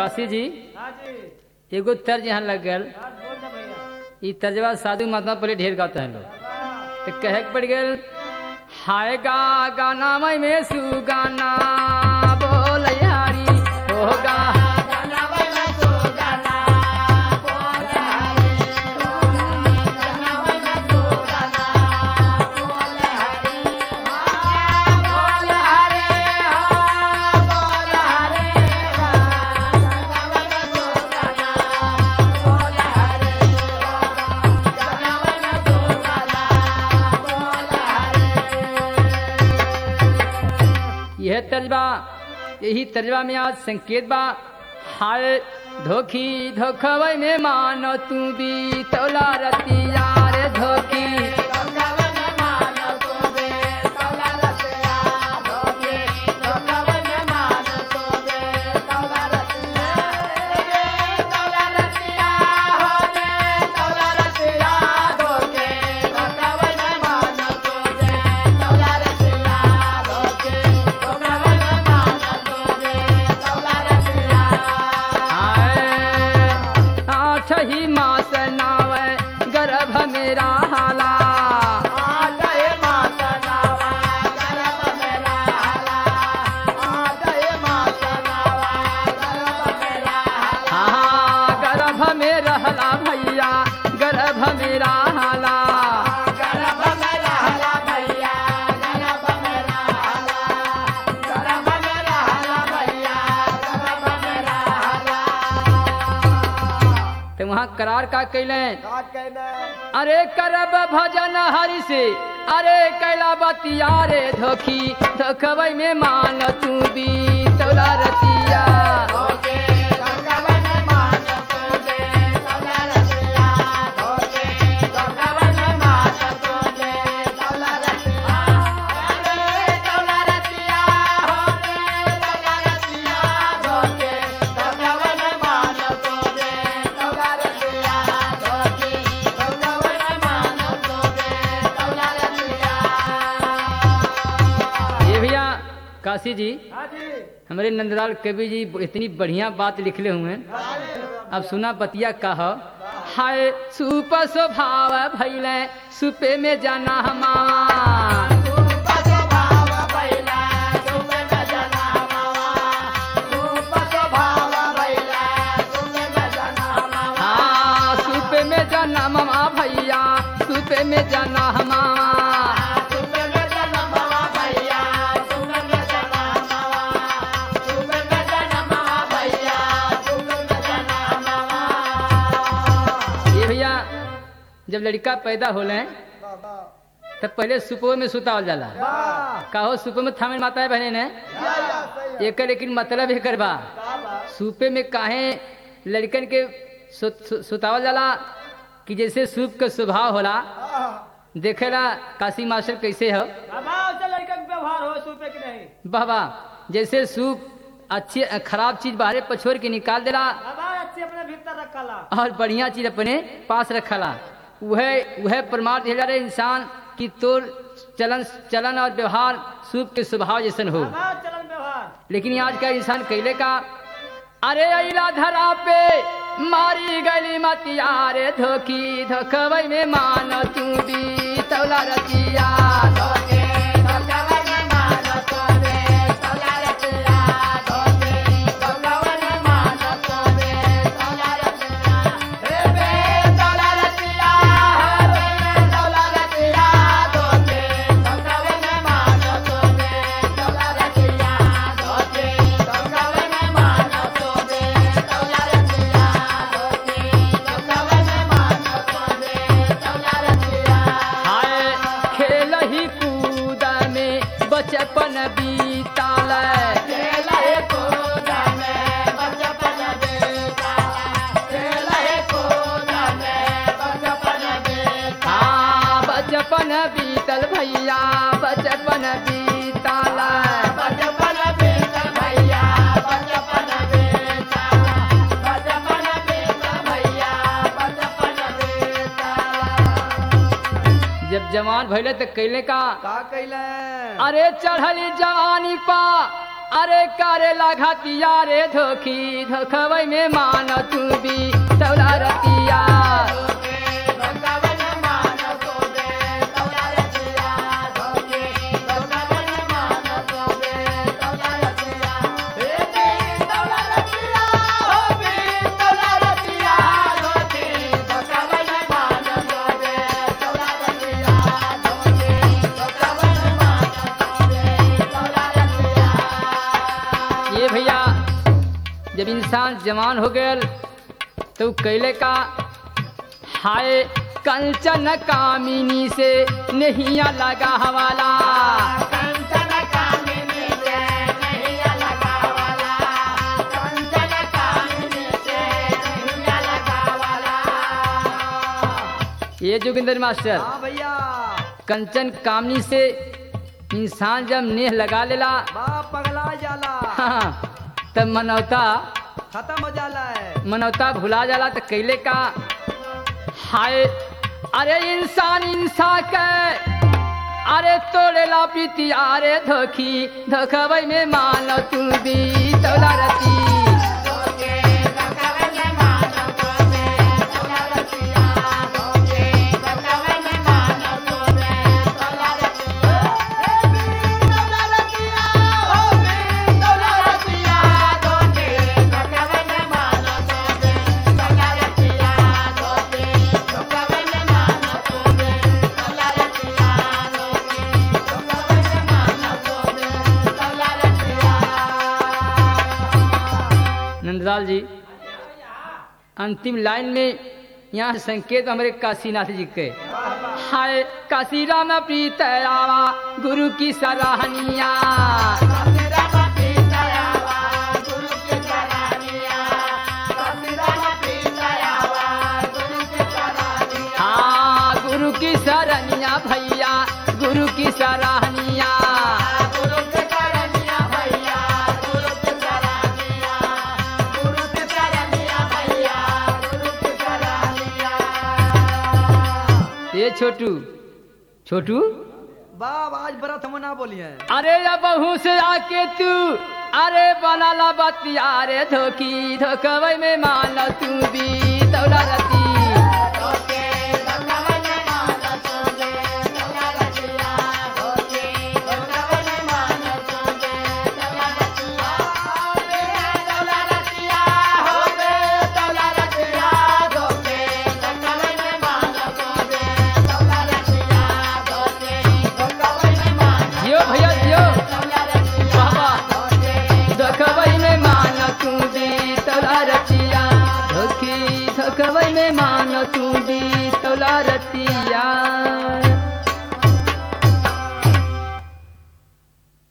काशी जी हाँ जी एगो तर्ज यहाँ लग गल बात बोल दे भैया ई तर्जवा साधु महात्मा पहले ढेर गाते हैं लोग बाबा, तो कहे के पड़ गल हाय गा गाना मई में सुगाना बोल यारी होगा यह तर्जबा यही तर्जबा में आज संकेत बा हाय धोखी धोखवै में मानो तू भी तौला रतिया रे धोखी हाय आठ ही मास नावे गर्भ मेरा हाला हाँ गर्भ में रहला भैया गर्भ मेरा हाला तो वहाँ करार का कैले अरे करब भजन हरि से अरे कैला बतिया रे धोखी धोखवै में मान तू भी तोला रतिया ये भैया काशी जी हाँ जी हमारे नंदलाल कवि जी इतनी बढ़िया बात लिखले हुए हैं हाँ जी अब सुना बतिया कह हाय सुप स्वभाव भैले सुपे में जाना हमार हाँ सुपे में जाना मामा भैया सुपे में जाना हमार ये भैया जब लड़का पैदा होले तब पहले सुपो में सुतावल जाला कहो सुपो में थामे माता है बहने ने एक लेकिन मतलब एकर बा सूपे में काहे लड़कन के सु, सु, सुतावल जाला कि जैसे सूप के स्वभाव होला देखेला काशी मास्टर कैसे हो बाबा उसे लड़का के व्यवहार हो सूपे की नहीं बाबा जैसे सूप अच्छी खराब चीज बाहरे पछोर के निकाल देला बाबा अच्छी अपने भीतर रखला और बढ़िया चीज अपने पास रखला वह वह प्रमाण दिया जा रहा है इंसान की तोर चलन चलन और व्यवहार सूप के स्वभाव जैसन हो बाबा चलन व्यवहार लेकिन आज का इंसान कैले का अरे अला धरा पे मारी गली मतिया रे धोखी धोखवई में मान तू भी तौला रतिया हाय खेल ही कूद में बचपन बीताल हाँ बचपन बीतल भैया बचपन बीताल जब जवान भैले तो कैले का का कैले अरे चढ़ली जवानी पा अरे करे घातिया रे धोखी धोखवै में मान तू भी तौला रतिया ये भैया जब इंसान जवान हो गयल तो कैले का हाय कंचन कामिनी से नहीं लगा हवाला ये जोगिंदर मास्टर हाँ भैया कंचन कामनी से इंसान जब नेह लगा लेला बाप पगला जाला हाँ, तब मनौता खत्म हो जाला है मनौता भुला जाला तो कैले का हाय अरे इंसान इंसा के अरे तोड़ेला प्रीति अरे धोखी धोखबई में मानो तू भी तोला रती नंदलाल जी अंतिम लाइन में यहाँ संकेत हमारे काशीनाथ जी के हाय काशी राम प्रीत आवा गुरु की सराहनिया हाँ गुरु की सराहनिया भैया गुरु की सराहनिया ये छोटू छोटू बाप आज व्रत हम ना बोलिए अरे या बहू से आके तू अरे बनाला बतिया रे धोखी धोखवई में मान तू भी दौला रती जियो भैया जियो बाबा धोखवई में मान तू भी दौला रतिया धोखी धोखवई में मान तू भी दौला रतिया